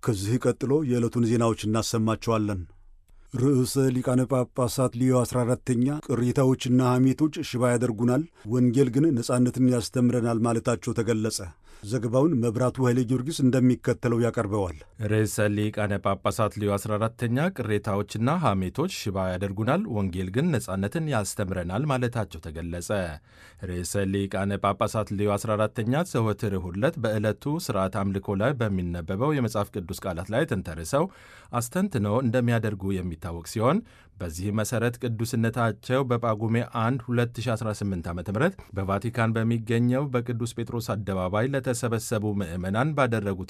ከዚህ ቀጥሎ የዕለቱን ዜናዎች እናሰማቸዋለን። ርዕሰ ሊቃነ ጳጳሳት ሊዮ 14ተኛ ቅሬታዎችና ሐሜቶች ሽባ ያደርጉናል፣ ወንጌል ግን ነጻነትን ያስተምረናል ማለታቸው ተገለጸ። ዘገባውን መብራቱ ኃይሌ ጊዮርጊስ እንደሚከተለው ያቀርበዋል። ርዕሰ ሊቃነ ጳጳሳት ሊዮ 14ተኛ ቅሬታዎችና ሐሜቶች ሽባ ያደርጉናል፣ ወንጌል ግን ነጻነትን ያስተምረናል ማለታቸው ተገለጸ። ርዕሰ ሊቃነ ጳጳሳት ሊዮ 14ተኛ ዘወትር እሁድ ዕለት በዕለቱ ስርዓት አምልኮ ላይ በሚነበበው የመጽሐፍ ቅዱስ ቃላት ላይ ተንተርሰው አስተንትነው እንደሚያደርጉ የሚታወቅ ሲሆን በዚህ መሠረት ቅዱስነታቸው በጳጉሜ 1 2018 ዓ ም በቫቲካን በሚገኘው በቅዱስ ጴጥሮስ አደባባይ ለተሰበሰቡ ምዕመናን ባደረጉት